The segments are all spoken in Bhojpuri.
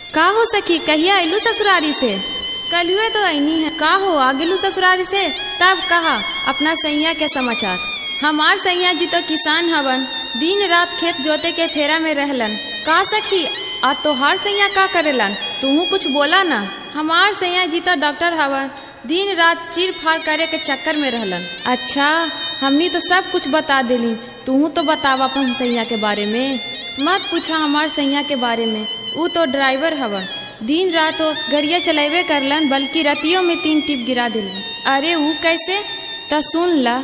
का हो सखी कहिया अइलू ससुरारी से कलुए तो ऐनी है का हो आ गेलू ससुरारी से तब कहा अपना सैया के समाचार हमार सैया जी तो किसान हवन दिन रात खेत जोते के फेरा में रहलन का सखी आ तोहार सैया का करेलन तूहू कुछ बोला ना हमार सैया जी तो डॉक्टर हवन दिन रात चीर फाड़ करे के चक्कर में रहलन अच्छा हमनी तो सब कुछ बता दिली तूहू तो बतावा अपन सैया के बारे में मत पूछा हमार सैया के बारे में ऊ तो ड्राइवर हवन दिन रात तो गड़िया चलेबे करलन बल्कि रतियों में तीन टिप गिरा दिलन अरे ऊ कैसे त सुन ला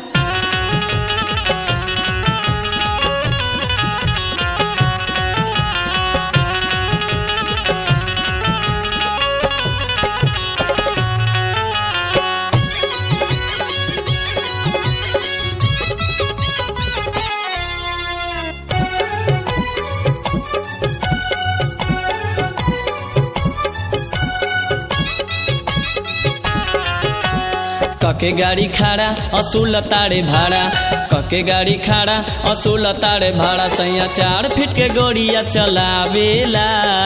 कके गाड़ी खाड़ा असूल ताड़े भाड़ा कके गाड़ी खाड़ा असूल ताड़े भाड़ा सैया चार फीट के गोड़िया चलावेला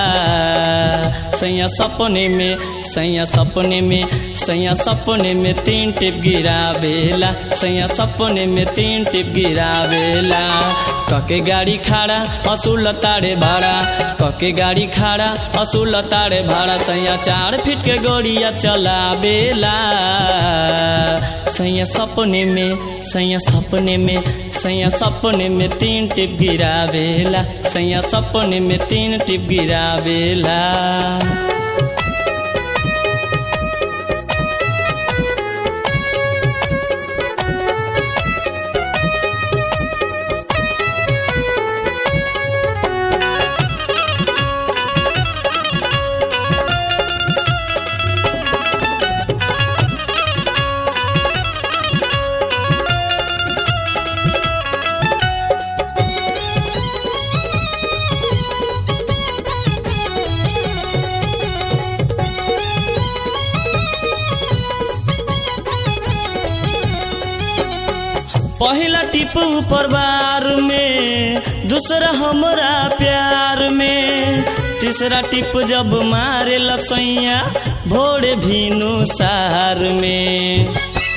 सैया सपने में सैया सपने में सैया सपने में तीन टिप गिरावेला सैया सपने में तीन टिप गिरावेला कके गाड़ी खाड़ा असूल ताड़े भाड़ा कके गाड़ी खाड़ा असूल ताड़े भाड़ा सैया चार फीट के गोड़िया चलावेला सैया सपने में सैया सपने में सैया सपने में तीन टिप गिरावेला सैया सपने में तीन टिप गिरावेला पहला टिप ऊपर बार में दूसरा हमरा प्यार में तीसरा टिप जब मारे लसैया भोरे भीनु सार में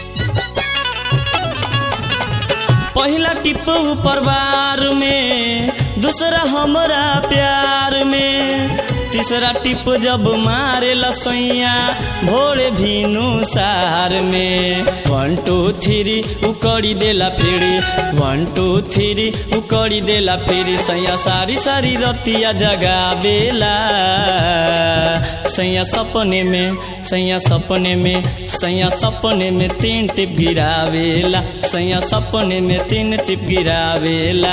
पहला टिप ऊपर बार में दूसरा हमरा प्यार में तीसरा टिप जब मारे लसैया भोरे भीनु सार में वन टू थ्री उकड़ी देला फिरी वन टू थ्री उकड़ी देला फिरी सैया सारी सारी रतिया जगावेला सैया सपने में सैया सपने में सैया सपने में तीन टिप गिरावेला सैया सपने में तीन टिप गिरावेला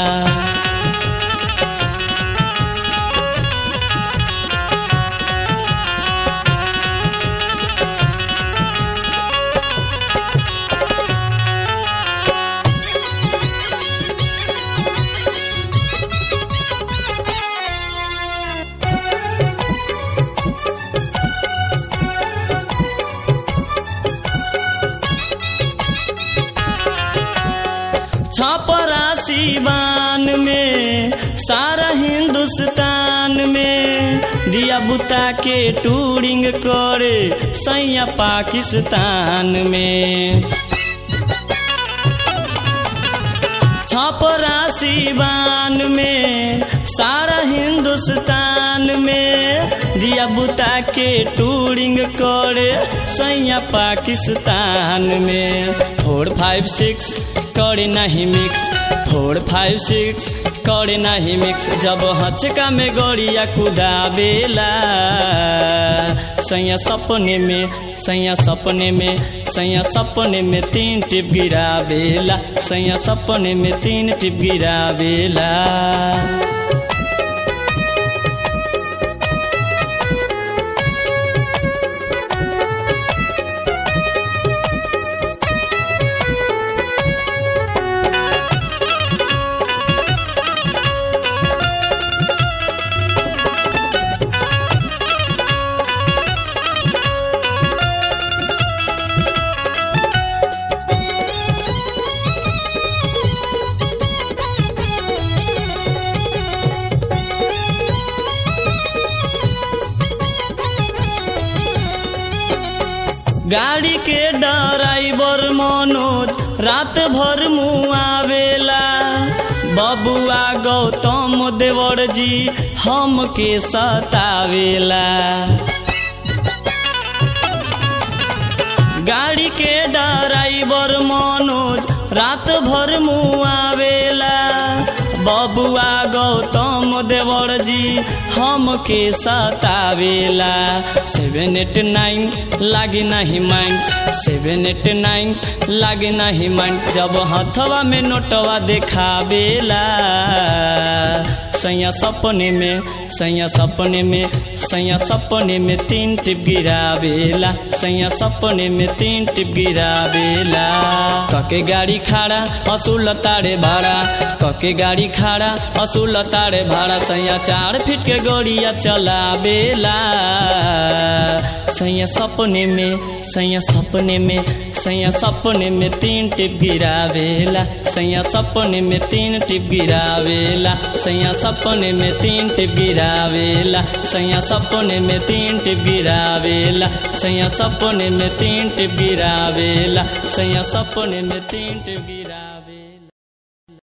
छपरासी बान में सारा हिंदुस्तान में दिया बुता के टूरिंग करे सैया पाकिस्तान में छपरासी बान में सारा हिंदुस्तान में दिया बुता के टूरिंग करे सैया पाकिस्तान में फोर फाइव सिक्स करे नहीं मिक्स फोर फाइव सिक्स करे नहीं मिक्स जब हचका में गड़िया कुदावेला सैया सपने में सैया सपने में सैया सपने में तीन टिप गिरावेला सैया सपने में तीन टिप गिरावेला गाड़ी के ड्राइवर मनोज रात भर मुआवेला बबुआ गौतम देवर जी हमके सतावेला गाड़ी के ड्राइवर मनोज रात भर मुआवेला बबुआ गौतम देवर जी हमके सतावेला सेवन एट नाइन लागे नहीं माइंड सेवन एट नाइन लागे नहीं माइंड जब हथवा में नोटवा देखावेला सैया सपने में सैया सपने में सैया सपने में तीन टिप गिरावेला सैया सपने में तीन टिप गिरावेला कके गाड़ी खाड़ा असूल तारे भाड़ा कके गाड़ी खाड़ा असूल तारे भाड़ा सैया चार फीट के गड़िया चलावेला सैया सपने में सैया सपने में सैया सपने में तीन टिप गिरावेला सैया सपने में तीन टिप गिरावेला सैया सपने में तीन टिप गिरावेला सैया सपने में तीन टिप गिरावेला सैया सपने में तीन टिप गिरावेला सैया सपने में तीन टिप गिरा